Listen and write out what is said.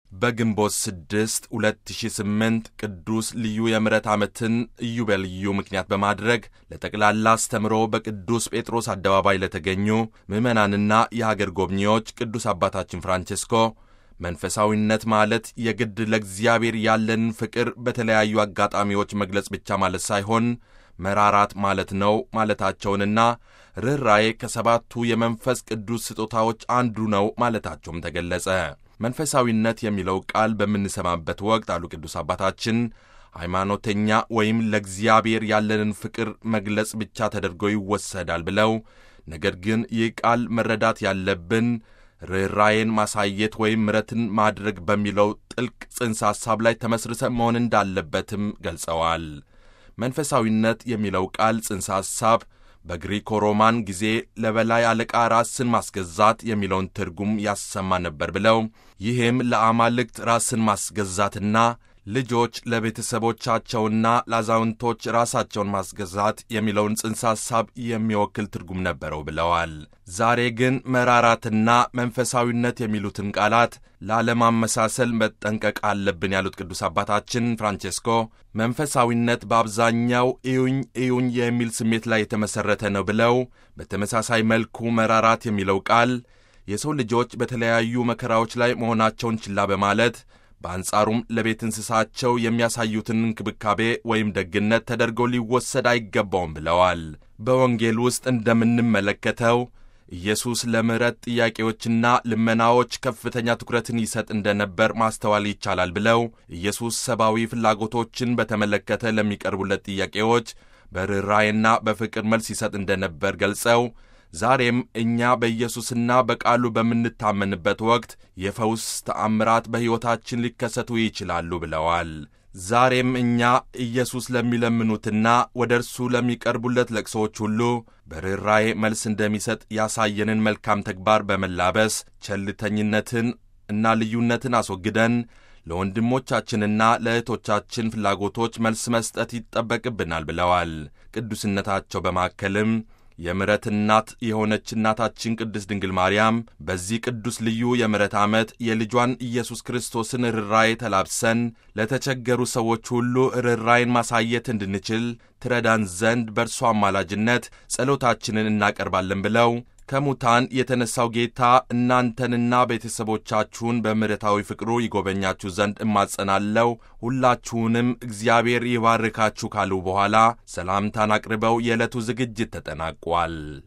በግንቦት 6 2008 ቅዱስ ልዩ የምሕረት ዓመትን ኢዮቤልዩ ምክንያት በማድረግ ለጠቅላላ አስተምሮ በቅዱስ ጴጥሮስ አደባባይ ለተገኙ ምዕመናንና የሀገር ጎብኚዎች ቅዱስ አባታችን ፍራንቼስኮ መንፈሳዊነት ማለት የግድ ለእግዚአብሔር ያለንን ፍቅር በተለያዩ አጋጣሚዎች መግለጽ ብቻ ማለት ሳይሆን መራራት ማለት ነው ማለታቸውንና ርኅራዬ ከሰባቱ የመንፈስ ቅዱስ ስጦታዎች አንዱ ነው ማለታቸውም ተገለጸ። መንፈሳዊነት የሚለው ቃል በምንሰማበት ወቅት አሉ ቅዱስ አባታችን ሃይማኖተኛ ወይም ለእግዚአብሔር ያለንን ፍቅር መግለጽ ብቻ ተደርጎ ይወሰዳል ብለው፣ ነገር ግን ይህ ቃል መረዳት ያለብን ርኅራዬን ማሳየት ወይም ምሕረትን ማድረግ በሚለው ጥልቅ ጽንሰ ሐሳብ ላይ ተመስርተ መሆን እንዳለበትም ገልጸዋል። መንፈሳዊነት የሚለው ቃል ጽንሰ ሐሳብ በግሪኮ ሮማን ጊዜ ለበላይ አለቃ ራስን ማስገዛት የሚለውን ትርጉም ያሰማ ነበር ብለው ይህም ለአማልክት ራስን ማስገዛትና ልጆች ለቤተሰቦቻቸውና ለአዛውንቶች ራሳቸውን ማስገዛት የሚለውን ጽንሰ ሐሳብ የሚወክል ትርጉም ነበረው ብለዋል። ዛሬ ግን መራራትና መንፈሳዊነት የሚሉትን ቃላት ላለማመሳሰል መጠንቀቅ አለብን ያሉት ቅዱስ አባታችን ፍራንቼስኮ መንፈሳዊነት በአብዛኛው እዩኝ እዩኝ የሚል ስሜት ላይ የተመሠረተ ነው ብለው በተመሳሳይ መልኩ መራራት የሚለው ቃል የሰው ልጆች በተለያዩ መከራዎች ላይ መሆናቸውን ችላ በማለት በአንጻሩም ለቤት እንስሳቸው የሚያሳዩትን እንክብካቤ ወይም ደግነት ተደርጎ ሊወሰድ አይገባውም ብለዋል። በወንጌል ውስጥ እንደምንመለከተው ኢየሱስ ለምሕረት ጥያቄዎችና ልመናዎች ከፍተኛ ትኩረትን ይሰጥ እንደነበር ማስተዋል ይቻላል ብለው ኢየሱስ ሰብአዊ ፍላጎቶችን በተመለከተ ለሚቀርቡለት ጥያቄዎች በርኅራኄና በፍቅር መልስ ይሰጥ እንደነበር ገልጸው ዛሬም እኛ በኢየሱስና በቃሉ በምንታመንበት ወቅት የፈውስ ተአምራት በሕይወታችን ሊከሰቱ ይችላሉ ብለዋል። ዛሬም እኛ ኢየሱስ ለሚለምኑትና ወደ እርሱ ለሚቀርቡለት ለቅሶዎች ሁሉ በርኅራኄ መልስ እንደሚሰጥ ያሳየንን መልካም ተግባር በመላበስ ቸልተኝነትን እና ልዩነትን አስወግደን ለወንድሞቻችንና ለእህቶቻችን ፍላጎቶች መልስ መስጠት ይጠበቅብናል ብለዋል። ቅዱስነታቸው በማከልም የምሕረት እናት የሆነች እናታችን ቅድስት ድንግል ማርያም በዚህ ቅዱስ ልዩ የምሕረት ዓመት የልጇን ኢየሱስ ክርስቶስን ርኅራኄ ተላብሰን ለተቸገሩ ሰዎች ሁሉ ርኅራኄን ማሳየት እንድንችል ትረዳን ዘንድ በእርሷ አማላጅነት ጸሎታችንን እናቀርባለን ብለው ከሙታን የተነሣው ጌታ እናንተንና ቤተሰቦቻችሁን በምሕረታዊ ፍቅሩ ይጎበኛችሁ ዘንድ እማጸናለው፣ ሁላችሁንም እግዚአብሔር ይባርካችሁ ካሉ በኋላ ሰላምታን አቅርበው የዕለቱ ዝግጅት ተጠናቋል።